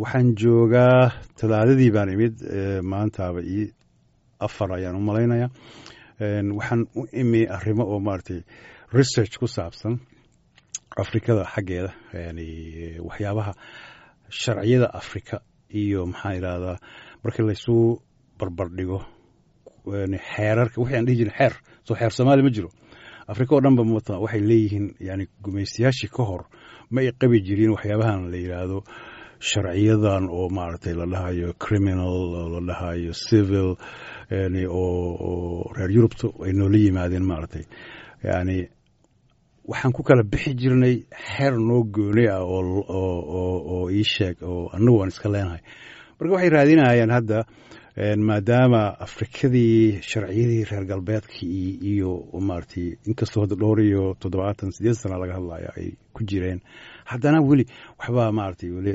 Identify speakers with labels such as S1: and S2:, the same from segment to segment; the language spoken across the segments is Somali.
S1: waxaan joogaa talaadadii baan imid maantaaba ii afar ayaan u malaynaya waxaan u imi arrimo oo maaragtay research ku saabsan afrikada xaggeeda yani waxyaabaha sharciyada afrika iyo maxaa idhahdaa markii laysu barbardhigo xeerarka wixii aan dhihi jirin xeer soo xeer soomaaliya ma jiro afrika oo dhanba mata waxay leeyihiin yani gumaystayaashii ka hor ma ay qabi jirin waxyaabahan la yidhaahdo sharciyadan oo maaragtay la dhahayo criminal oo la dhahayo civil yani oo reer yurubta ay noola yimaadeen maaragtay yani waxaan ku kala bixi jirnay xeer noo gooni ah oo ii sheeg oo annagu aan iska leenahay marka waxay raadinayaan hadda maadaama afrikadii sharciyadii reer galbeedkii iyo maaragtay inkastoo hadda dhowr iyo toddobaatan sideed sana laga hadlayo ay ku jireen haddana weli waxbaa maaragtay weli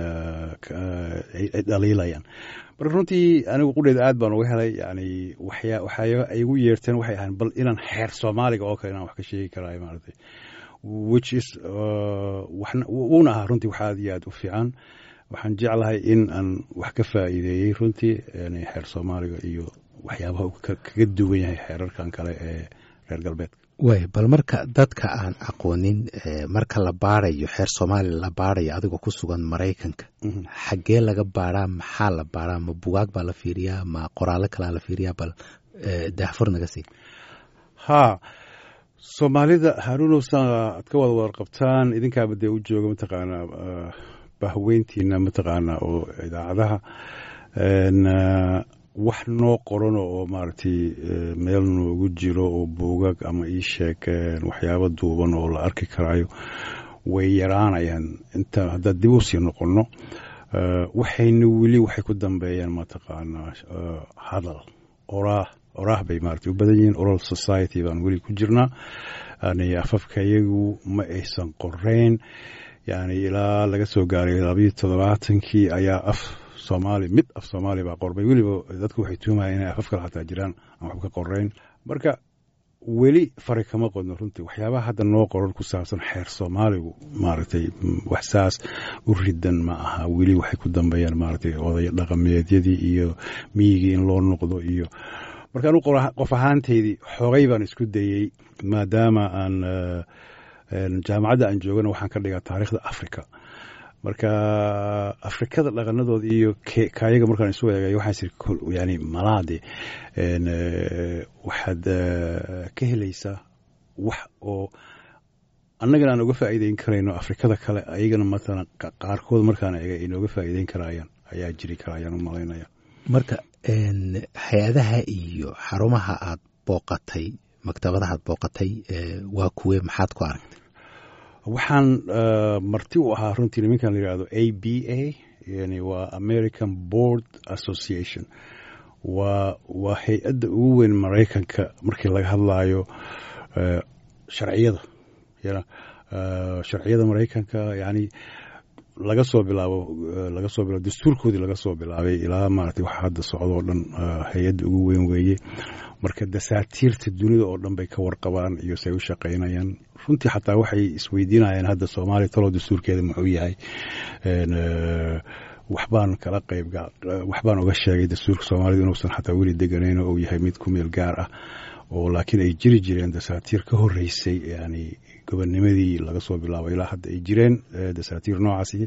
S1: ay dhaliilayaan marka runtii anigu qudheeda aad baan uga helay yani waxya waxyaa ay igu yeerteen waxay ahayn bal inaan xeer soomaaliga oo kale inaan wax ka sheegi karaayo maaragtay which is wuuna ahaa runtii wax aad iyo aad u fiican waxaan jeclahay in aan wax ka faa'iideeyey runtii yani xeer soomaaliga iyo waxyaabaha uu kaga duwan yahay xeerarkan kale ee reer galbeedka
S2: way bal marka dadka aan aqoonin marka la baarayo xeer soomaaliya la baarayo adigoo ku sugan maraykanka xaggee laga baaraa maxaa la baaraa ma bugaag baa la fiiriyaa ma qoraallo kalaa la fiiriyaa bal daahfur naga sii
S1: ha soomaalida haruunow sa aad ka wada warqabtaan idinkaaba dee u jooga mataqaanaa bahweyntiina mataqaanaa oo idaacadaha wax noo qorano oo maaragtay meel noogu jiro oo buugag ama ii sheeg waxyaabo duuban oo la arki karaayo way yaraanayaan inta haddaad dib u sii noqonno waxayna weli waxay ku dambeeyaan mataqaanaa hadal oraah oraah bay maaragtay u badan yihiin oral society baan weli ku jirnaa yani afafka iyagu ma aysan qoreyn yani ilaa laga soo gaaray labayo toddobaatankii ayaa af soomaali mid af soomaali baa qorbay weliba dadku waxay tuumayaan inay afaf kale xataa jiraan aan waxba ka qoreyn marka weli fari kama qodno runtii waxyaabaha hadda noo qoran ku saabsan xeer soomaaligu maaragtay wax saas u ridan ma aha weli waxay ku dambeeyaan maaragtay oday dhaqameedyadii iyo miyigii in loo noqdo iyo marka anu qof ahaanteydii xoogay baan isku dayey maadaama aan jaamacadda aan joogana waxaan ka dhigaa taariikhda africa marka afrikada dhaqanadooda iyo kaayaga markaan isu eegay waxaan yani malaade waxaad ka helaysaa wax oo annagana aan uga faa'iideyn karayno afrikada kale ayagana matalan qaarkood markaan eegay ay nooga faa'iideyn karaayaan ayaa jiri karayaan u malaynaya
S2: marka hay-adaha iyo xarumaha aad booqatay maktabadaha aad booqatay waa kuwe maxaad ku aragtay
S1: waxaan marti u ahaa runtii nimankan la yihahdo a b a yani waa american board association waa waa hay-adda ugu weyn maraykanka markii laga hadlayo sharciyada yana sharciyada maraykanka yani laga soo bilaabo laga soo bilaabo dastuurkoodii laga soo bilaabay ilaa maaragtay waxa hadda socdo oo dhan hay-adda ugu weyn weeye marka dasaatiirta dunida oo dhan bay ka warqabaan iyo say u shaqaynayaan runtii xataa waxay isweydiinayaan hadda soomaaliya talow dastuurkeeda muxuu yahay waxbaan kala qayb waxbaan uga sheegay dastuurka soomaalida inuusan xataa weli deganayn oo uu yahay mid ku meel gaar ah oo laakiin ay jiri jireen dasaatiir ka horeysay yani gobonnimadii laga soo bilaabo ilaa hadda ay jireen dasaatiir noocaasi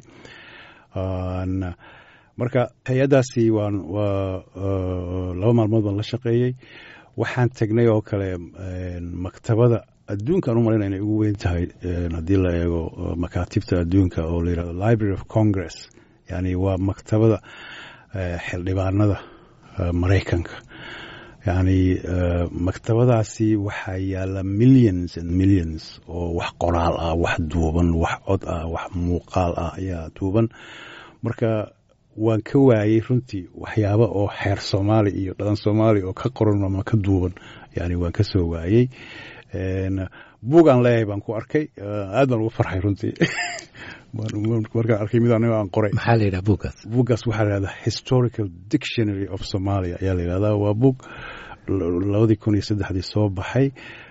S1: marka hay-addaasi waan waa laba maalmood baan la shaqeeyey waxaan tegnay oo kale maktabada adduunkaan u malayna inay ugu weyn tahay haddii la eego makaatibta adduunka oo la yihahdo library of congress yani waa maktabada xildhibaanada maraykanka yani maktabadaasi waxaa yaala millions and millions oo wax qoraal ah wax duuban wax cod ah wax muuqaal ah ayaa duuban marka waan ka waayey runtii waxyaaba oo xeer soomaali iyo dhaqan soomaali oo ka qoran ama ka duuban yani waan ka soo waayey buugaan leeyahay baan ku arkay aad baan ugu farxay runtii markaan arkay mid anigo aan qoray
S2: maxaa la yidhaha buuggaas
S1: buuggaas waxaa la yihahdaa historical dictionary of somalia ayaa la yihahdaa waa buug labadii kun iyo saddexdii soo baxay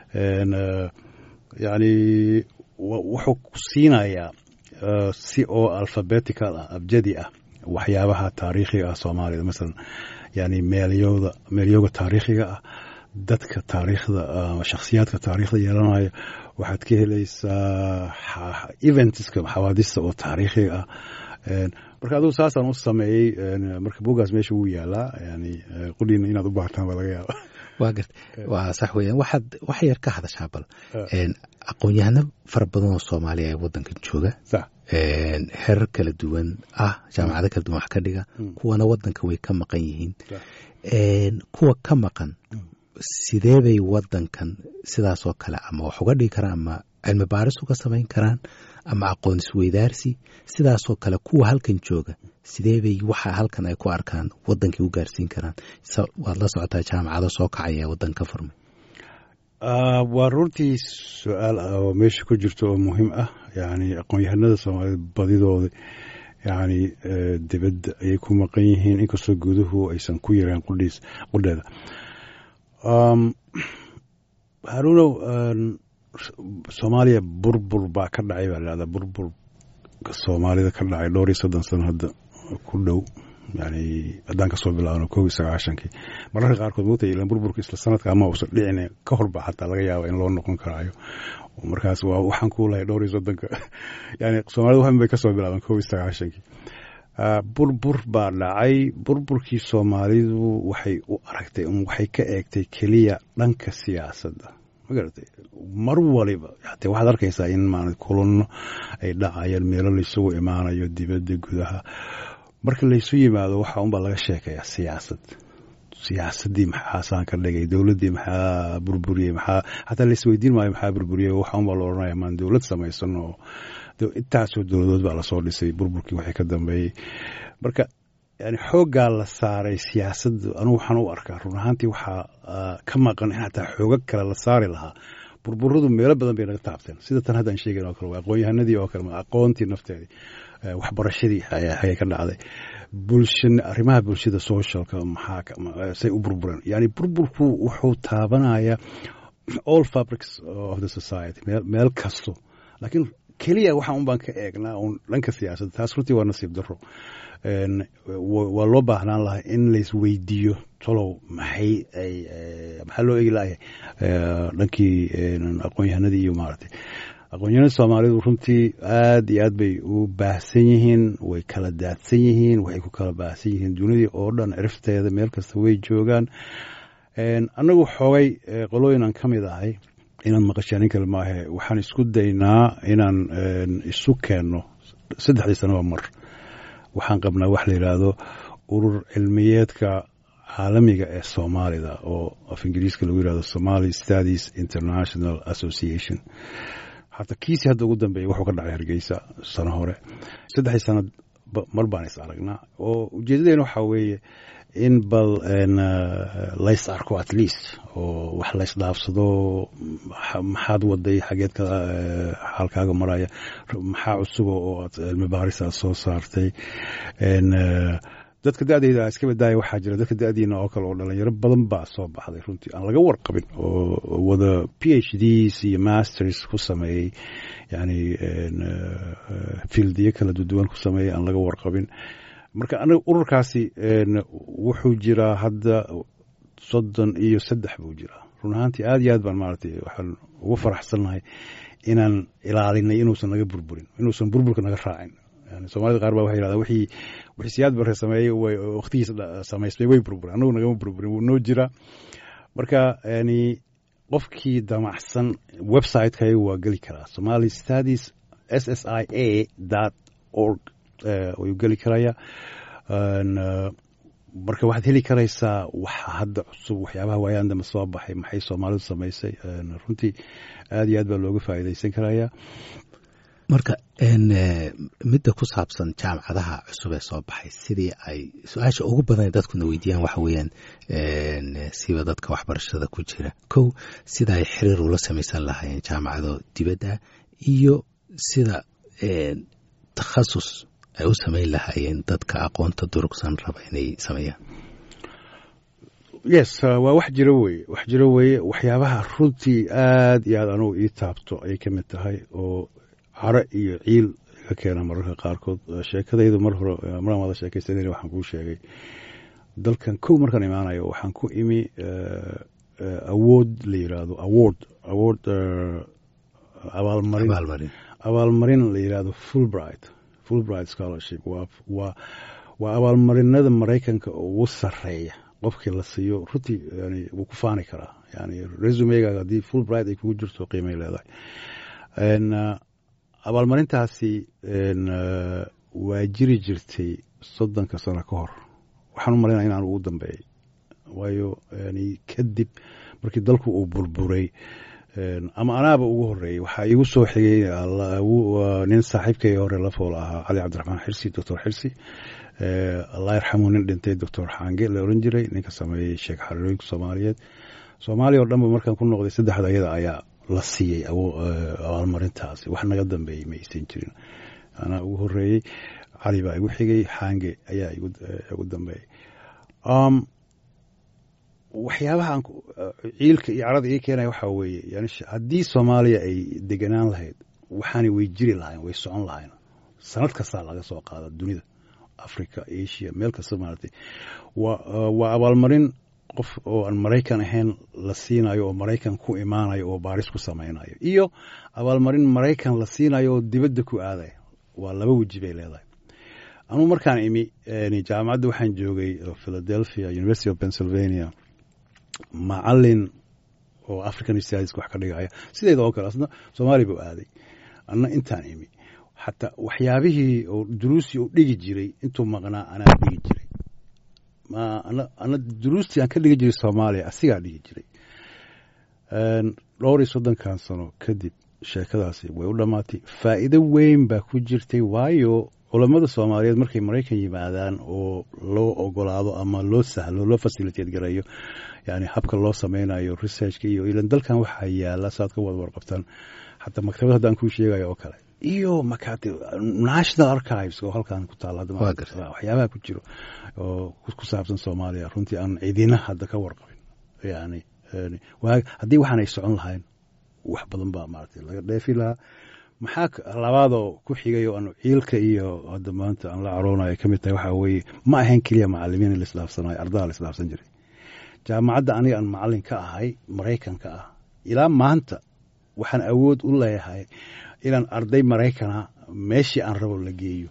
S1: yani wuxuu ku siinayaa si oo alphabetical ah abjadi ah waxyaabaha taariikhiga ah soomaalida masalan yani meelyooda meelyooga taariikhiga ah dadka taariikhda shakhsiyaadka taariikhda yeelanaya waxaad ka helaysaa eventska xawaadista oo taariikhiga ah marka adugu saasaan u sameeyey marka bugaas meesha wuu yaalaa yani qudhiina inaad u baartaan baa laga yaaba
S2: waa gart waa sax weeyaan waxaad wax yar ka hadashaa bal aqoon-yahano fara badan oo soomaaliya ee waddankan jooga herar kala duwan ah jaamacado kala duwan wax ka dhiga kuwana waddanka way ka maqan yihiin kuwa ka maqan sidee bay waddankan sidaasoo kale ama wax uga dhigi karaan ama cilmi baaris uga samayn karaan ama aqoon isweydaarsi sidaasoo kale kuwa halkan jooga sidee bay waxa halkan ay ku arkaan waddankii u gaarsiin karaan waad la socotaa jaamacado soo kacaya ee waddan ka furmay
S1: waa runtii su-aal ah oo meesha ku jirto oo muhiim ah yani aqoon-yahanada soomaaliyed badidooda yani dibadda ayay ku maqan yihiin inkastoo guduhu aysan ku yareen qudhiis qudheeda haruunow soomaaliya burbur baa ka dhacay baa lahahdaa burburka soomaalida ka dhacay dhowr iyo soddon sano hadda ku dhow yani haddaan kasoo bilaabno kow iyo sagaashankii mararka qaarkood mogta ilan burburka isla sanadka ama uusan dhicin ka horba xataa laga yaaba in loo noqon karaayo markaas waa waxaan ku lahay dhowr iyo soddonka yani soomaalida waxan bay kasoo bilaabeen kow iyo sagaashankii burbur baa dhacay burburkii soomaalidu waxay u aragtay waxay ka eegtay keliya dhanka siyaasadda magaratay mar waliba hate waxaad arkaysaa in maana kulanno ay dhacayaan meelo laysugu imaanayo dibadda gudaha marka laysu yimaado waxa unbaa laga sheekayaa siyaasad siyaasaddii maxaasaan ka dhigay dowladdii maxaa burburiyey maxaa xataa laisweydiin maayo maxaa burburiyey waxa unbaa la odhanaya maan dowlad samaysan oo intaasoo dowladood baa lasoo dhisay burburkii waxay ka dambeeyey marka yani xooggaa la saaray siyaasadda anugu waxaan u arkaa run ahaantii waxaa ka maqan in xataa xoogag kale la saari lahaa burburadu meelo badan bay naga taabteen sida tan haddaan sheegayn oo kale waa aqoon-yahanadii oo kale aqoontii nafteedii waxbarashadii ayay ka dhacday bulsha arrimaha bulshada socialka maxaa say u burbureen yani burburku wuxuu taabanaya all fabrics of the society meel kasto laakiin keliya waxa un baan ka eegnaa un dhanka siyaasadda taas runtii waa nasiib daro waa loo baahnaan lahaa in laisweydiiyo tolow maxay ay maxaa loo eegi lahay dhankii aqoon-yahanadii iyo maaragtay aqoon-yahanada soomaalidu runtii aad iyo aad bay u baahsan yihiin way kala daadsan yihiin waxay ku kala baahsan yihiin dunidii oo dhan cirifteeda meel kasta way joogaan annagu xoogay qolooyin aan ka mid ahay inaan maqashaanin kale maahe waxaan isku daynaa inaan isu keenno saddexdii sanoba mar waxaan qabnaa wax la yidhaahdo urur cilmiyeedka caalamiga ee soomaalida oo af ingiriiska lagu yihahdo somali studies international association hata kiisi hadda ugu dambeeyay wuxuu ka dhacay hargeysa sano hore saddexdii sanad mar baan is aragnaa oo ujeedadeena waxaa weeye in bal lays arko at least oo wax lays dhaafsado maxaad waday xageed ka xaalkaaga maraya maxaa cusuba oo aad cilmi baaris aad soo saartay dadka da-deyda iska badaaya waxaa jira dadka da-diina oo kale oo dhalinyaro badan baa soo baxday runtii aan laga warqabin oo wada p h ds iyo masters ku sameeyey yani fieldiyo kala duwan ku sameeyey aan laga warqabin marka aniga ururkaasi wuxuu jiraa hadda soddon iyo saddex buu jiraa run ahaantii aad iyo aad baan maaragtay waxaan ugu faraxsannahay inaan ilaalinay inuusan naga burburin inuusan burburka naga raacin yani soomaalida qaar baa waxay yidhahdaa wixii wixii siyaad barre sameeyey way waqtigiisa samaystay way burburin annagu nagama burburin wuu noo jiraa marka yani qofkii damacsan website-kayga waa geli karaa somali studies s s i a dot org ayuu geli karaya marka waxaad heli karaysaa waxa hadda cusub waxyaabaha waayaan dambe soo baxay maxay soomaalidu samaysay runtii aad iyo aad baa looga faa'iidaysan karaya
S2: marka midda ku saabsan jaamacadaha cusub ee soo baxay sidii ay su-aasha ugu badan dadkuna weydiiyaan waxa weeyaan siba dadka waxbarashada ku jira kow sida ay xiriir ula samaysan lahaayeen jaamacado dibadda iyo sida takhasus ay u samayn lahaayeen dadka aqoonta durugsan raba inay sameeyaan
S1: yes waa wax jiro weye wax jiro weeye waxyaabaha runtii aad iyo aad anugu ii taabto ayay ka mid tahay oo caro iyo ciil iga keena mararka qaarkood sheekadaydu mar hore maraan wada sheekaysanayna waxaan kuu sheegay dalkan kow markaan imaanayo waxaan ku imi awood la yiraahdo award award abaalmarin abaalmarin la yiraahdo fulbright fulbright scholarship waa waa waa abaalmarinada maraykanka ugu sareeya qofkii la siiyo runtii yani wuu ku faani karaa yani resumegaaga haddii fulbright ay kugu jirto qiimay leedahay abaalmarintaasi waa jiri jirtay soddonka sano ka hor waxaan u malaynaya inaan ugu dambeeyey waayo yani kadib markii dalku uu burburay ama anaaba ugu horeeyey waxaa iigu soo xigay nin saaxiibkay hore la fool ahaa cali cabdiraxmaan xirsi doctor xirsi allah yarxamu nin dhintay doctor xaange la oran jiray ninka sameeyey sheekh xariirooyinka soomaaliyeed soomaaliya oo dhanba markaan ku noqday saddexda ayada ayaa la siiyey abaalmarintaasi wax naga dambeeyey ma aysan jirin anaa ugu horeeyey cali baa igu xigay xaange ayaa igu dambeeyey waxyaabaha ciilka iyo carada ii keenaya waxaa weeye yani haddii soomaaliya ay deganaan lahayd waxaanay way jiri lahayn way socon lahayn sanad kastaa laga soo qaada dunida africa asia meel kasta maaragtay waa abaalmarin qof oo aan maraykan ahayn la siinayo oo maraykan ku imaanayo oo baaris ku samaynayo iyo abaalmarin maraykan la siinayo oo dibadda ku aadaya waa laba weji bay leedahay anugu markaan imi jaamacadda waxaan joogay philadelphia university of pennsylvania macalin oo african studies wax ka dhigaya sideeda oo kale asna soomaaliya buu aaday anna intaan imi xataa waxyaabihii oo duruusii uu dhigi jiray intuu maqnaa anaa dhigi jiray ana duruustii aan ka dhigi jiray soomaaliya asigaa dhigi jiray dhowr iyo soddonkan sano kadib sheekadaasi way u dhammaatay faa'iido weyn baa ku jirtay waayo culammada soomaaliyeed markay maraykan yimaadaan oo loo ogolaado ama loo sahlo loo fasilitate garayo yani habka loo sameynayo researchka iyo ilan dalkan waxaa yaala saad ka wada warqabtaan xataa maktabad haddaan kuu sheegayo oo kale iyo makatib national archives oo halkan ku taala waxyaabaha ku jiro oo ku saabsan soomaaliya runtii aan cidina hadda ka warqabin yani haddii waxaan ay socon lahayn wax badan baa maaragtay laga dheefi lahaa maxaa labaadoo ku xigay oo aan ciilka iyo hadda maanta aan la caroonayo ka mid tahay waxaa weeye ma ahayn keliya macalimiin la isdhaafsanayo ardaha la isdhaafsan jiray jaamacadda aniga aan macalin ka ahay maraykanka ah ilaa maanta waxaan awood u leeyahay inaan arday maraykana meeshii aan rabo la geeyo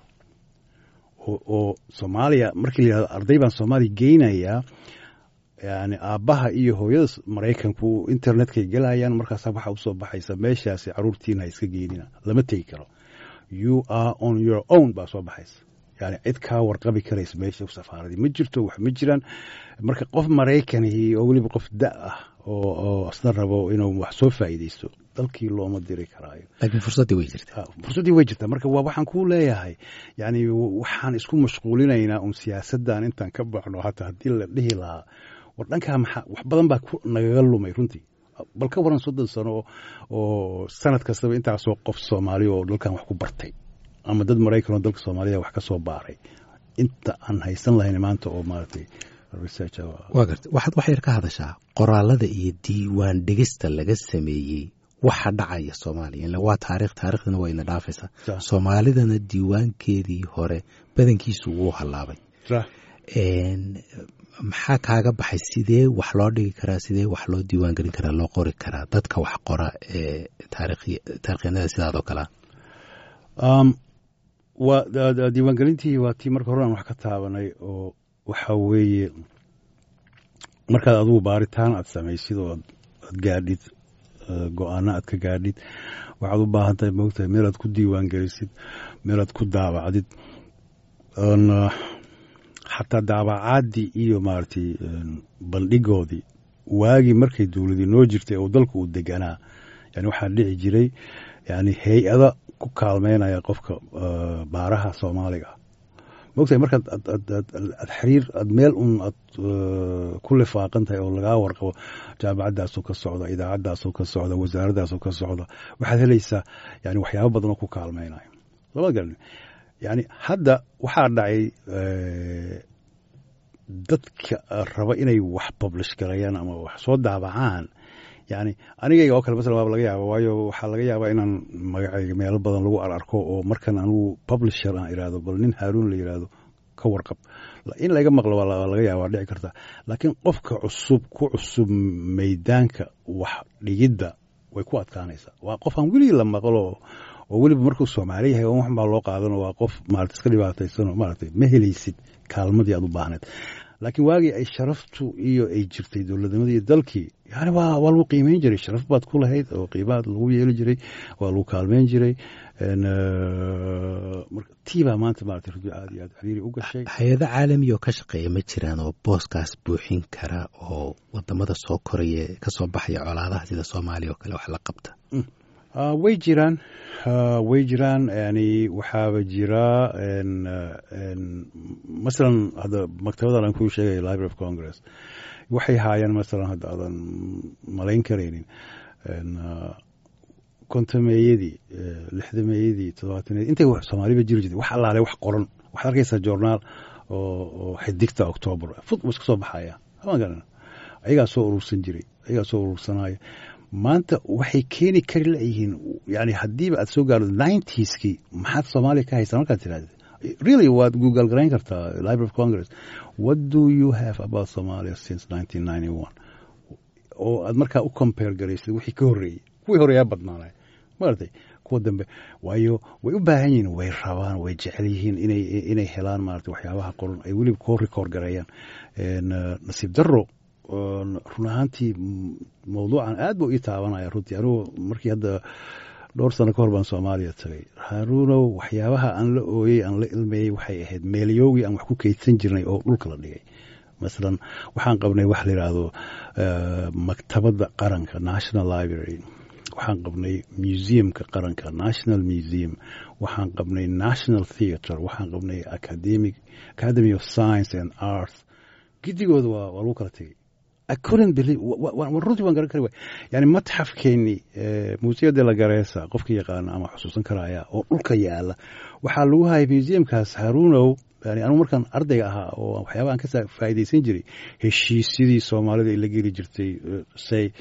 S1: oo soomaaliya markii la yihahdo arday baan soomaaliya geynayaa yani aabbaha iyo hooyada maraykanku internetkay gelayaan markaasa waxaa usoo baxaysa meeshaasi caruurtiina ha iska geynina lama tegi karo you are on your own baa soo baxaysa yani cid kaa warqabi karaysa meesha safaaradii ma jirto wax ma jiraan marka qof maraykanihii oo weliba qof da ah oo asna rabo inuu wax soo faa'iideysto dalkii looma diri karaayo
S2: laakiin fursaddii way jirtaa
S1: fursaddii way jirtaa marka waa waxaan kuu leeyahay yani waxaan isku mashquulinaynaa un siyaasaddan intaan ka baxno hataa haddii la dhihi lahaa war dhankaa maxaa wax badan baa nagaga lumay runtii bal ka waran soddon sano oo sanad kastaba intaasoo qof soomaaliya oo dalkan wax ku bartay ama dad maraykan oo dalka soomaaliya wax ka soo baaray inta aan haysan lahayn maanta oo maaragtay
S2: waa garta waxaad wax yar ka hadashaa qoraalada iyo diiwaan dhigista laga sameeyey waxa dhacaya soomaaliya ila waa taarikh taarikhdana waa ina dhaafaysaa soomaalidana diiwaankeedii hore badankiisu wuu hallaabay maxaa kaaga baxay sidee wax loo dhigi karaa sidee wax loo diiwaan gelin karaa loo qori karaa dadka wax qora ee taarikhyanada sidaadoo kalea
S1: waa diiwaangelintii waa tii marka hore aan wax ka taabanay oo waxaa weeye markaad adugu baaritaan aad samaysid oo aad gaadhid go-aano aad ka gaadhid waxaad u baahan tahay moogtahay meel aad ku diiwaan gelisid meel aad ku daabacdid xataa daabacaadii iyo maaragtay bandhigoodii waagii markay dowladii noo jirtay oo dalku uu deganaa yani waxaa dhici jiray yani hay-ada ku kaalmeynaya qofka baaraha soomaaliga ah mogtahay markaad aad xiriir aad meel un aad ku lifaaqan tahay oo lagaa warqabo jaamacaddaasoo ka socda idaacaddaasoo ka socda wasaaraddaasoo ka socda waxaad helaysaa yani waxyaabo badan oo ku kaalmeynayo lama garan yani hadda waxaa dhacay dadka raba inay wax publish galayaan ama wax soo daabacaan yani anigayga oo kale masalan waaba laga yaaba waayo waxaa laga yaabaa inaan magacayga meelo badan lagu ararko oo markan anugu publisher aan iraahdo bal nin haaruun la yiraahdo ka warqab in laga maqlo waa laga yaaba dhici karta laakiin qofka cusub ku cusub maydaanka wax dhigidda way ku adkaanaysaa waa qof aan weligii la maqlo oo weliba markuu soomaali yahay wax baa loo qaadano waa qof maarata iska dhibaataysanoo maaragtay ma helaysid kaalmadii aad u baahneed laakiin waagii ay sharaftu iyo ay jirtay dowladnimadii iyo dalkii yani waa waa lagu qiimeyn jiray sharaf baad ku lahayd oo qiimaad lagu yeeli jiray waa lagu kaalmeyn jiray tii baa maanta maarata rujo aad iyo aad xiriiri u gashay
S2: hay-ado caalami oo ka shaqeeya ma jiraan oo booskaas buuxin kara oo wadamada soo koraya kasoo baxaya colaadaha sida soomaaliya oo kale wax la qabta
S1: way jiraan way jiraan yani waxaaba jira masalan hadda maktabadan aan kuu sheegaya library of congress waxay haayaan masalan hadda aadan malayn karaynin kontameeyadii lixdameeyadii toddobaataneyadii intay soomaaliba jiri jirtay wax allaale wax qoran waxaad arkaysaa journaal oo xidigta octoobar fud iska soo baxaya magarana ayagaa soo urursan jiray ayagaa soo urursanaya maanta waxay keeni kari layihiin yani haddiiba aad soo gaardo ninetieski maxaad soomaaliya ka haysaa markaad tirahda really waad google garayn kartaa library of congress what do you have about somalia since nineteen ninety one oo aad markaa u compare garaysid wixii ka horreeyey kuwii horeeyaa badnaanay maartay kuwa dambe waayo way u baahan yihiin way rabaan way jecel yihiin inay inay helaan maarata waxyaabaha qoran ay weliba koo record gareeyaan nasiib darro run ahaantii mawduucan aad buu ii taabanaya runtii anugu markii hadda dhowr sano ka hor baan soomaaliya tagay haruunow waxyaabaha aan la ooyey aan la ilmeeyey waxay ahayd meelyowgii aan wax ku keydsan jirnay oo dhulka la dhigay masalan waxaan qabnay wax la yidhaahdo maktabadda qaranka national library waxaan qabnay museumka qaranka national museum waxaan qabnay national theatre waxaan qabnay academic academy of science and arts gidigooda waa waa lagu kala tegey runtii waan garan kari waay yani matxafkeennii museo de la garesa qofka yaqaana ama xusuusan karaya oo dhulka yaala waxaa lagu hayay museumkaas haruunow yani anugu markaan ardayga ahaa oo waxyaaba aan ka faa'iidaysan jiray heshiisyadii soomaalida ay la geli jirtay say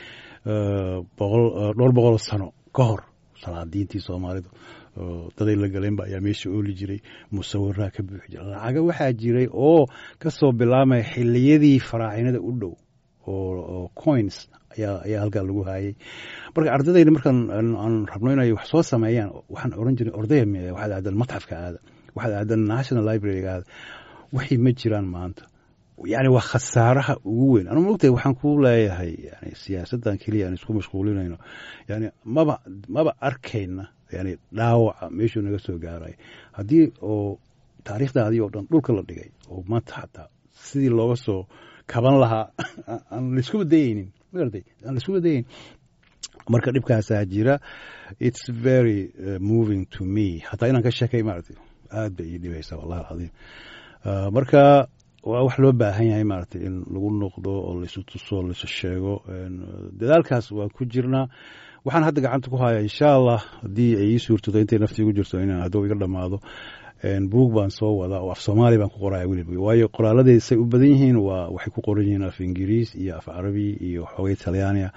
S1: boqol dhowr boqol sano ka hor salaadiintii soomaalidu daday la galeenba ayaa meesha ooli jiray musawiraa ka buuxi jira lacaga waxaa jiray oo ka soo bilaamaya xiliyadii faraacinada u dhow oo coins ayaa ayaa halkaa lagu haayay marka ardadayda markaan aan rabno inay wax soo sameeyaan waxaan oran jiray ordaya waxaad aadan matxafka aada waxaad aadan national libraryga aada waxay ma jiraan maanta yani waa khasaaraha ugu weyn anu mogtahay waxaan ku leeyahay yani siyaasaddan keliya aan isku mashquulinayno yani maba maba arkayna yani dhaawaca meeshuu naga soo gaaray haddii oo taariikhdaadii oo dhan dhulka la dhigay oo maanta xataa sidii looga soo kaban lahaa aan laiskuba dayeynin magartay aan laiskuba dayeynin marka dhibkaasaa jira it's very uh, moving to me hataa inaan ka sheekay maaragtay aad bay ii dhibaysaa wallahi alcadiim uh, marka waa wax loo baahan yahay maaragtay in lagu noqdo oo laisu tuso laisu sheego dadaalkaas waa ku jirnaa waxaan hadda gacanta ku hayaa insha allah haddii ay ii suurtado intay naftii igu jirto inaan hadduu iga dhammaado buug baan soo wadaa oo af soomaali baan ku qoraya weliba waayo qoraaladii say u badan yihiin waa waxay ku qoran yihiin af ingiriis iyo af carabi iyo xoogay talyaaniya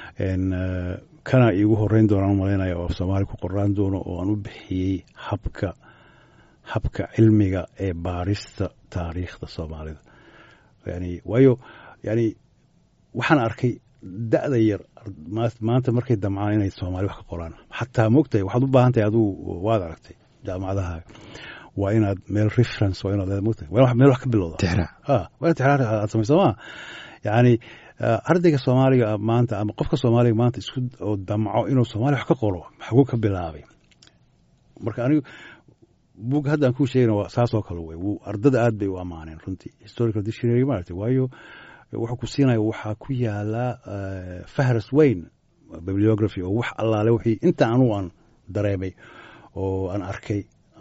S1: kana iigu horeyn doonaan malaynaya oo af soomaali ku qoraan doono oo aan u bixiyey habka habka cilmiga ee baarista taariikhda soomaalida yani waayo yani waxaan arkay da'da yar maanta markay damcaan inay soomaali wax ka qoraan xataa mogtahay waxaad u baahan tahay aduu waad aragtay jaamacadaha waa inaad meel reference waa inaad mogtahay waa meel wax ka bilowda
S2: tixraac
S1: ha waa inaad tixraac aad samayso ma yani ardayga soomaaliga maanta ama qofka soomaaliga maanta isku oo damco inuu soomaaliya wax ka qoro maxaguu ka bilaabay marka anigu buug hadda aan kuu sheegana waa saasoo kale wey ardada aad bay u ammaaneen runtii historical dictionary maaragtay waayo wuxuu ku siinaya waxaa ku yaala fahras weyn bibliography oo wax allaale wixii inta anugu aan dareemay oo aan arkay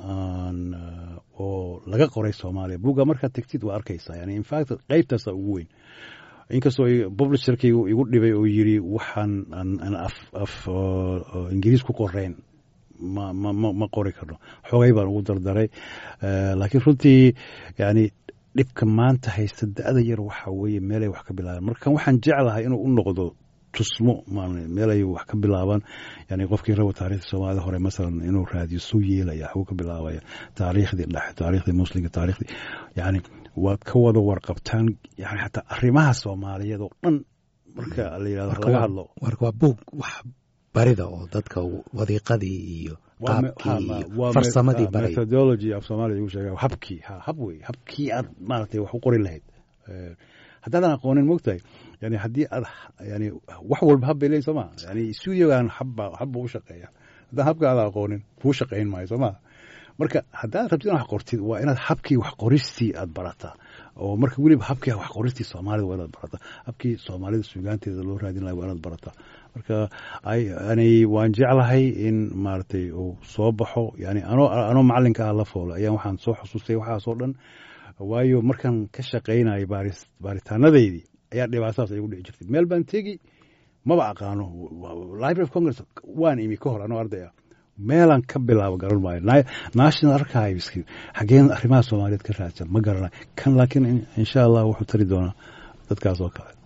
S1: oo laga qoray soomaaliya buugga markaad tegtid waa arkaysaa yani infact qeybtaasa ugu weyn inkastoo publisherkaygu igu dhibay oo yiri waxaan aan af ingiriis ku qoreyn ma ma ma qori karno xoogay baan ugu dardaray laakiin runtii yani dhibka maanta haysta da-da yar waxa weeye meelay wax ka bilaabeen marka waxaan jeclahay inuu u noqdo tusmo meel ay wax ka bilaabaan yani qofkii rabo taarikhda soomaalida hore masalan inuu raadiyo suu yeelaya waxbuu ka bilaabaya taariikhdii dhexe taariikhdii muslimka taariikhdii yani waad ka wada warqabtaan yani xataa arrimaha soomaaliyeed oo dhan marka la yidhahdo laga hadlo
S2: waa buug wax barida oo dadka wadiiqadii iyo farsamadii baray
S1: methodology af soomaaliya igu sheega habkii ha hab wey habkii aad maaragtay wax u qori lahayd haddaadan aqoonin mogtahay yani haddii aad yani wax walba hab bay leeyihin soo maa yani studiogan habba habba u shaqeeya haddaan habka aada aqoonin kuu shaqayn maayo soo maa marka haddaad rabtid in wax qortid waa inaad habkii wax qoristii aad barataa oo marka weliba habkii wax qoristii soomaalida waa inaad barataa habkii soomaalida suugaanteeda loo raadin lahay waa inaad barataa marka yani waan jeclahay in maaragtay uu soo baxo yani anoo anoo macalinka ah la foolo ayaan waxaan soo xusuustay waxaasoo dhan waayo markaan ka shaqaynayo baaris baaritaanadeydii ayaa dhibaatadaas igu dhici jirtay meel baan tegi maba aqaano library of congress waan imi ka hor anoo arday ah meelaan ka bilaabo garan maayo national archives xageen arrimaha soomaaliyeed ka raadsan ma garanayo kan laakiin insha allah wuxuu tari doonaa dadkaas oo kale